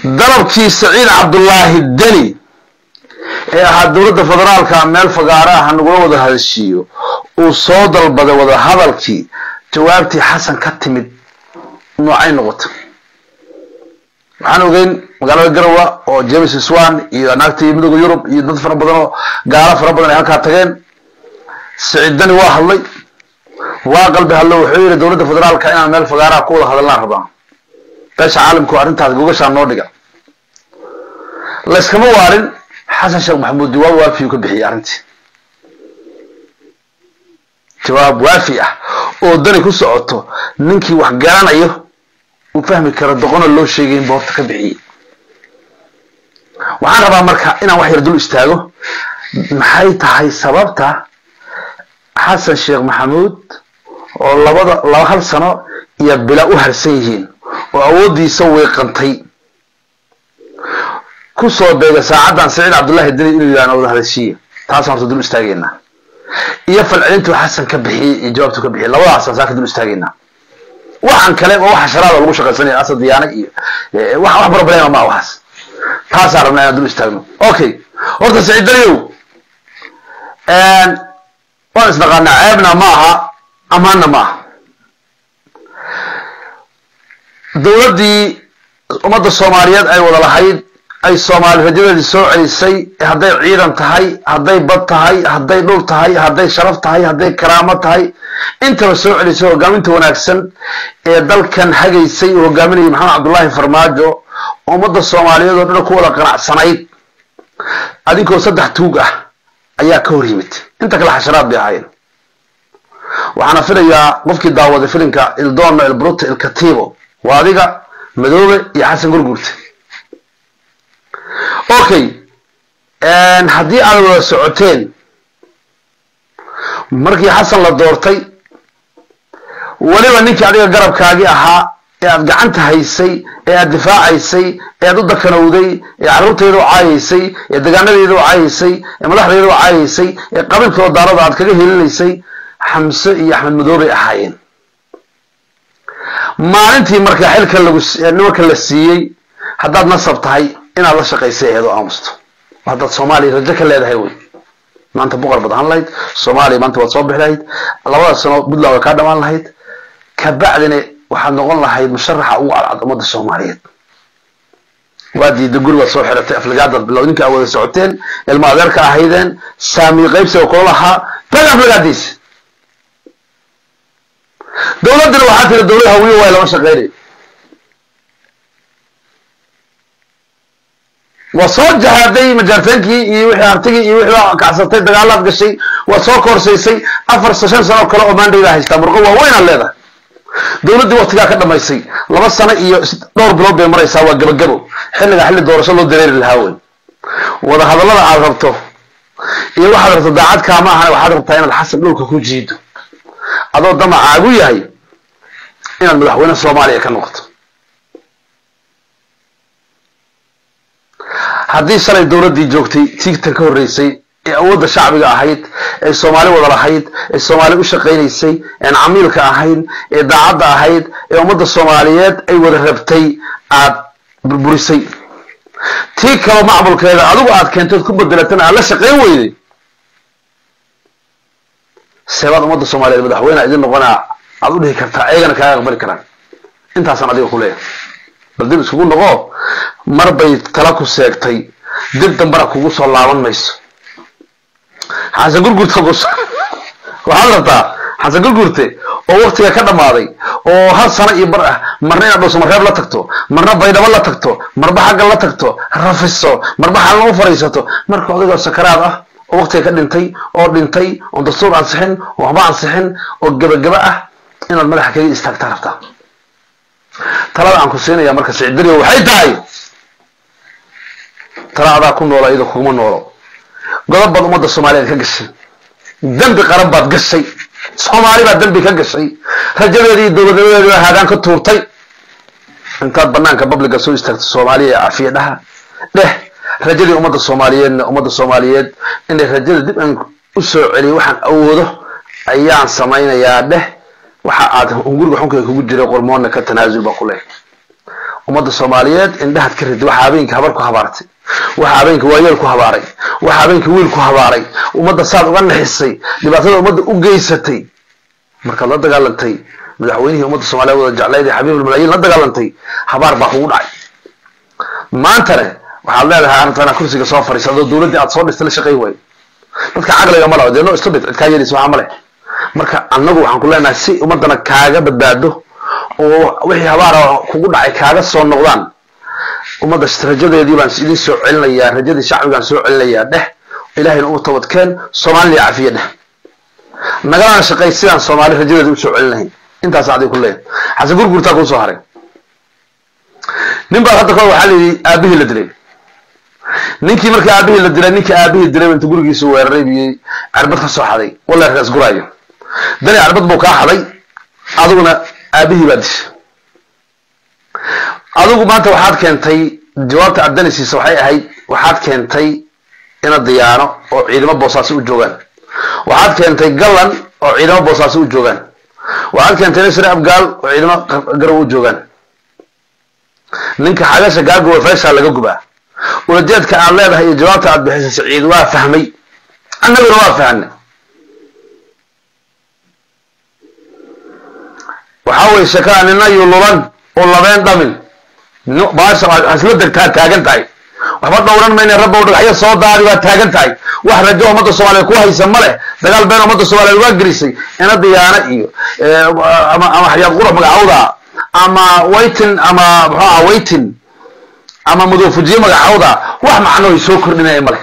dalabkii saciid cabdullaahi deni ee ahaa dowladda federaalka meel fagaaro ah nagula wada hadashiiyo uu soo dalbaday wada hadalkii jawaabtii xasan ka timid noocay noqotay waxaan ogeyn magaalada garowa oo james swan iyo naagtii midooda yurub iyo dad fara badan oo gaalo fara badan ay halkaa tageen saciid deni waa hadlay waa qalbi hadlo wuxuu yidhi dowladda federaalka inaan meel fagaaraha ku wada hadalnaan rabaa beesha caalamku arrintaas gogashaa noo dhiga layskama waarin xasan sheekh maxamuud jawaab waafiyu ka bixiyey arrintii jawaab waafi ah oo dani ku socoto ninkii wax garanayo uu fahmi karo doqona loo sheegayn boorta ka bixiyey waxaan rabaa marka inaan wax yar dul istaago maxay tahay sababta xasan sheekh maxamuud oo labada laba hal sano iyo bila u harsan yihiin oo awooddiisa weeqantay ku soo beega saacaddan saciid cabdullaahi deni inuu yidhahno wada hadashiya taasaan horta dul istaagaynaa iyo falcelintuu xasan ka bixiyey iyo jawaabtuu ka bixiyey labadaasaan saa ka dul istaagaynaa waxaan kale oo waxa sharaada lagu shaqaysanaya asad diyaana iyo wax wax problema maa waxaas taasaan rabnaa inaan dul istaagno okay horta saciid deniyow waan isnaqaanaa ceebna ma aha amaanna ma aha dowladdii ummadda soomaaliyeed ay wada lahayd ay soomaali rajadeedii soo celisay hadday ciidan tahay hadday bad tahay hadday dhul tahay hadday sharaf tahay hadday karaamo tahay intaba soo celisay hogaaminta wanaagsan ee dalkan hagaysay uu hogaaminayay maxamed cabdullaahi farmaajo ummadda soomaaliyeed oo dhan ku wada qanacsanayd adinkoo saddex tuug ah ayaa ka hor yimid inta kale xasharaad bay ahaayeen waxaana filayaa qofkii daawaday filimka ildono ilbruta ilkatibo waa adiga madoobe iyo xasan gurgurte okay haddii aad wada socoteen markii xasan la doortay weliba ninkii adiga garabkaagii ahaa ee aad gacanta haysay ee aad difaacaysay ee aad u dakanowday ee carruurtayda u caayaysay ee degaanadeeda u caayaysay ee madaxdeeda u caayaysay ee qabiilkoo daarada aad kaga helinaysay xamse iyo axmed madoobay ahaayeen maalintii marka xilka lagu nimanka la siiyey haddaad nasab tahay inaad la shaqaysay aheed oo aamusto haddaad soomaaliya rajo ka leedahay wey maanta boqor baad ahaan lahayd soomaaliya maanta waad soo bixi lahayd labada sano puntland way kaa dhamaan lahayd kabacdina waxaad noqon lahayd musharaxa ugu cadcad ummadda soomaaliyeed waa diida guri baad soo xiratay aflagaadaad bilow ninka aad wada socoteen ilma adeerka ahaydeen saami qaybsiga kula lahaa tag aflagaadiisa dowladdina waxaa tiri dowlad hawiye waay lama shaqeynay waa soo jahaaday majaarteenkii iyo wixii artigii iyo wixii kacsatay dagaalaad gashay waa soo koorsaysay afar shan sano kale oo maandayda haystaa murqo waaweynaad leedahay dowladdii waktigaa ka dhamaysay laba sano iyo dhowr bilood bay maraysaa waa gabagabo xilliga xilli doorasho loo dareeri lahaa wey wada hadallada aad rabto iyo waxaad rabto daacad kaama ahan waxaad rabtaa inaad xasan dhulka ku jiido adoo damacaagu yahay inaad madaxweyne soomaaliya ka noqoto haddii shalay dowladdii joogtay tiigtan ka horreysay ee awoodda shacbiga ahayd ee soomaali wada lahayd ee soomaali u shaqaynaysay een camiilka ahayn ee daacadda ahayd ee ummadda soomaaliyeed ay wada rabtay aad burburisay tii kaloo macmulkeeda adigu aad keentay ood ku bedelatana aad la shaqayn weyday seebaad ummadda soomaaliyeed madaxweyne idin noqonaa aad u dhihi kartaa ayagana kaaga aqbali karaan intaasaan adiga ku leeyahay bal dib iskugu noqo mar bay tala ku seegtay dib dambana kugu soo laaban mayso xasan gurgurta waxaad rabtaa xasan gurgurte oo waktiga ka dhammaaday oo hal sano iyo bar ah marna inaad dhuusamareeb la tagto marna baydhabo la tagto marba xagga la tagto rafiso marba xalna u fadhiisato marka odaygoo sakaraad ah oo waktiga ka dhintay oo dhintay oon dastuur ansixin oo waxba ansixin oo gebagaba ah inaad madaxa kaga istaagtaa rabtaa talada aan ku siinaya marka sicdariyo waxay tahay tala adaa ku noola iyada kuguma noolo godob baad ummadda soomaaliyeed ka gashay dembi qaran baad gashay soomaali baad dembi ka gashay rajadeedii dowladnimadeedi haagaan ka tuurtay intaad banaanka babliga soo istaagto soomaaliya ee cafiya dhaha dheh rajadii ummadda soomaaliyeedna ummadda soomaaliyeed inay rajada dib aan u soo celiyo waxaan awoodo ayaan samaynayaa dheh waxa aad hunguriga xunka kugu jiray qormoonna ka tanaasul baa ku leh ummadda soomaaliyeed indhahaad ka ridi waxa habeenka habar ku habaartay waxa habeenka waayeel ku habaaray waxa habeenka wiil ku habaaray ummadda saad uga naxisay dhibaatada ummadda u geysatay markaad la dagaalantay madaxweynihii ummadda soomaliyeed wada jeclayd ee xabiibulmalaayiin la dagaalantay habaar baa kugu dhacay maantane waxaad leedahay arrintaana kursiga soo fariisa adoo dowladdii aad soo dhistay la shaqayn waayo dadka caqliga ma laho dee noo stupid cid kaa yeelaysa waxaa ma leh marka annagu waxaan ku leenahay si ummaddana kaaga badbaado oo wixii habaara kugu dhacay kaaga soo noqdaan ummadda rajadeedii baan idin soo celinayaa rajadii shacbigaan soo celinayaa dheh ilaahayna u tabadkeen soomaalina cafiya dheh nagalana shaqay sidaan soomaali rajadeeda usoo celinahay intaas adig ku leeyahay xasan gurgurtaa kuu soo haray nin baa hadda kahor waxaa layidhi aabihii la dilay ninkii markii aabihii la dilay ninkii aabihii dilay inta gurigiisa weeraray biyey cirbad ka soo xaday walla raas guraayo dani cirbad buu kaa xaday adiguna aabihii baa dishay adigu maanta waxaad keentay jawaabta aad dani siisa waxay ahayd waxaad keentay ina diyaano oo ciidamo boosaasi u joogaan waxaad keentay gallan oo ciidamo boosaasi u joogaan waxaad keentay nasri abgaal oo ciidamo garow u joogaan ninka xagasha gaaguwa feeshaa laga gubaa ulajeedka aad leedahay iyo jawaabta aad bixisay saciid waa fahmay annaguna waa fahnay waxaa weye sheekada nina yululan oo labeen dhamin baasha isla degtaa taagan tahay waxba dhowran mayna rabbow dhagaxyo soo daadi waa taagan tahay wax rajo ummadda soomaaliyeed ku haysa ma leh dagaal been ummadda soomaaliyeed waa gelisay ina diyaana iyo ama ama xayaad qura magacawda ama waytin ama muxuu aha waytin ama mudoofujiye magacawda wax macnoy soo kordhinaya ma leh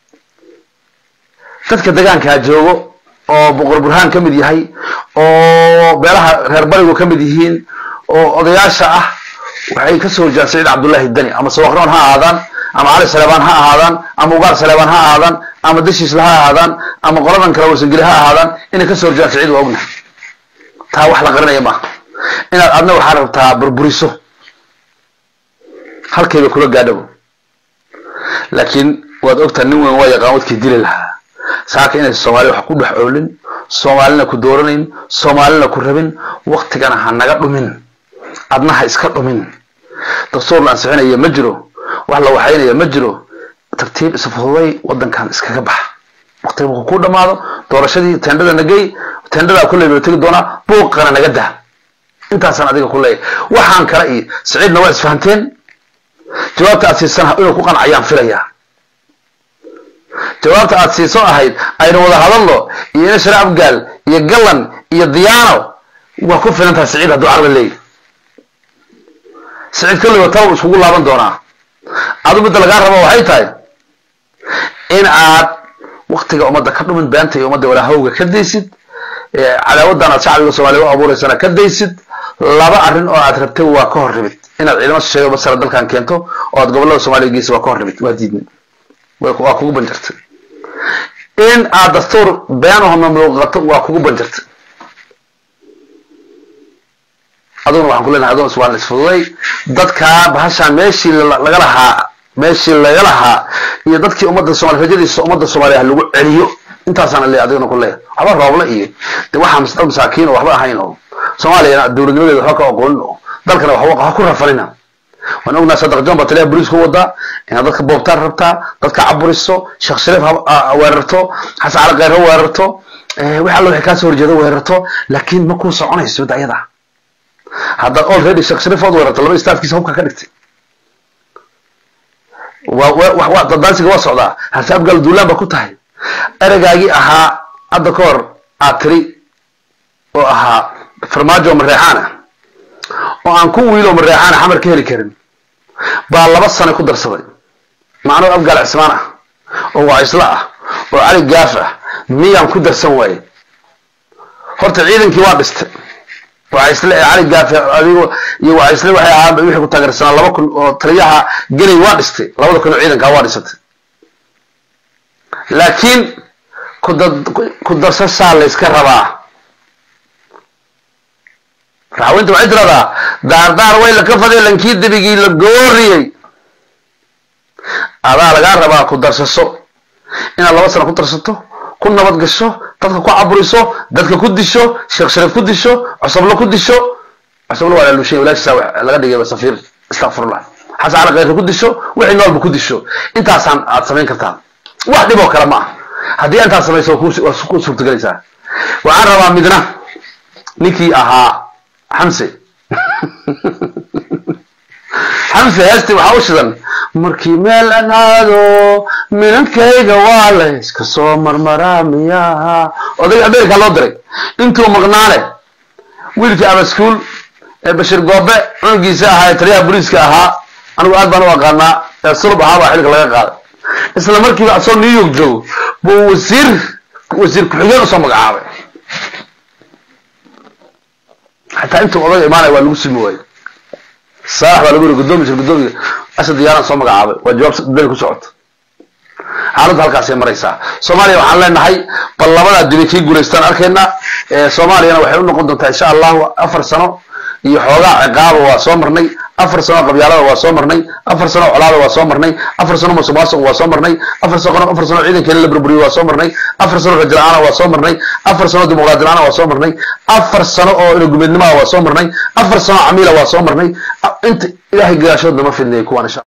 dadka degaankaa joogo oo boqor burhaan ka mid yahay oo beelaha reer barigu ka mid yihiin oo odayaasha ah waxay ka soo horjaan saciid cabdullaahi dani ama sawaqroon ha ahaadaan ama cali saleebaan ha ahaadaan ama ugaar saleebaan ha ahaadaan ama dashiisla ha ahaadaan ama qoladan kale warsangeli ha ahaadaan inay ka soo horjaan saciid waa ognahay taa wax la qarinaya maaha inaad adna waxaa rabtaa burburiso halkayba kula gaadhabo laakiin waad ogtaa nin weyn waa yaqaan wadkii dili lahaa saaka inay soomaaliya wax ku dhex oolin soomaalina ku dooranayn soomaalina ku rabin waktigana ha naga dhumin adna ha iska dhumin dastuur la ansixinaya ma jiro wax la waxaynaya ma jiro tartiib isfududay wadankan iskaga baxa waktiga markuu ku dhamaado doorashadii tendhada nagey tendhadaa kulley loo tegi doonaa buuqana naga daa intaasaan adiga ku leeyahay waxaan kale iyo saciidna waa isfahanteen jawaabta aad siisan inuu ku qancayaan filayaa jawaabta aad siiso ahayd aynu wada hadalno iyo inashar abgaal iyo gallan iyo diyaano waa ku filan tahay saciid hadduu caqli leeyahy saciid kolliba taa iskugu laaban doonaa adu midda lagaa rabo waxay tahay in aad waktiga ummadda ka dhumin beenta iyo ummadda walaahowga ka daysid cadaawadan aad shacbiga soomaaliya u abuureysana ka daysid laba arrin oo aad rabtay waa ka hor rimid inaad ciidamo shisheeyo basara dalkan keento oo aad gobollada soomaaliya geysa waa ka hor rimid waa diidmid waa kugu banjartay in aad dastuur beenahona muuqato waa kugu banjartay aduguna waxaan ku leenahay aduna iswaan isfududay dadkaa bahashaan meeshii laga lahaa meeshii laga lahaa iyo dadkii ummadda soomaliya rajadiisa ummadda soomaaliya lagu celiyo intaasaan le adigana ku leeyahay waxba roobla iyo de waxaa dad masaakiin oo waxba ahayn oo soomaaliyana dowladnimadeeda waxba ka aqoonin oo dalkana waxba ha ku rafanina waan ognaa sadaq john baa taliyaha booliisku wadaa inaad dadka boobtaan rabtaa dadka caburiso sheekh shariif weerarto xasan cali kheyr ha weerarto wax alla waxay kaasoo horjeeda weerarto laakiin ma kuu soconayso midda ayada haddaad already sheekh shariif ood weerarto laba staafkiisa hubka ka dhigtay dadaansiga waa socdaa hase abgaal duulaan ba ku tahay ereygaagii ahaa hadda ka hor aad tiri oo ahaa farmaajo mareexaana oo aan ku wiilo mareexaana xamar ka heli karin baa laba sano ku darsaday macnuu abgaal cismaan ah oo waacisla ah oo cali gaaf ah miyaan ku darsan waaye horta ciidankii waa dhistay waacisle ee cali gaaf adigo iyo waacisle waxay ahaan wixii ku taageersanaa laba kun oo taliyaha genay waa dhistay labada kun oo ciidankaa waa dhisatay laakiin ku darsashaa layska rabaa raxweynta waxay tiradaa daardaar way laka faday lankii debigii la gooriyey adaa lagaa rabaa ku darsaso inaad laba sano ku darsato ku nabad gasho dadka ku caburiso dadka ku disho sheekh shariif ku disho cusablo ku disho cusablo waa lalushay walaashiisa laga dhigay safiir istakfirullah xasan cali khayre ku disho wixii noolba ku disho intaasaan aad samayn kartaa wax dhib oo kale ma ah haddii intaas samayso waa ku suurtagelaysaa waxaan rabaa midna ninkii ahaa xamse xamse heesti waxaa u shidan markii meel aan aado minankayga waa la iska soo marmaraa miyaha odayga ameerika loo diray intuu maqnaane wiilkii abaskuul ee bashir goobe cunugiisa ahaa ee taliyaha booliiska ahaa anigu aad baan u aqaanaa ee sulub ahaa baa xilka laga qaaday isla markiiba asoo new york joogo buu wasiir wasiir ku-xigeen usoo magacaabay xataa intuu odaga imaanaya waa lagu simi waaye saalax baa lagu yiri gudoomi jir gudoomiga asad diyaaraan soo magacaabay waa jawaab been ku socota xaaladda halkaasay maraysaa soomaaliya waxaan leenahay bal labadaa dibay kii guulaystaan arkaynaa soomaaliyana waxay u noqon doontaa insha allahu afar sano iyo xoogaa ciqaaba waa soo marnay afar sano qabyaalada waa soo marnay afar sano colaada waa soo marnay afar sano musuqmaasuq waa soo marnay afar sano afar sano ciidankeena la burburiyo waa soo marnay afar sano rajul la-aana waa soo marnay afar sano dimuqraadi la-aana waa soo marnay afar sano oo inagumeednimaha waa soo marnay afar sano camiila waa soo marnay inta ilaahay gadaashoodna ma fidnay kuwaan insha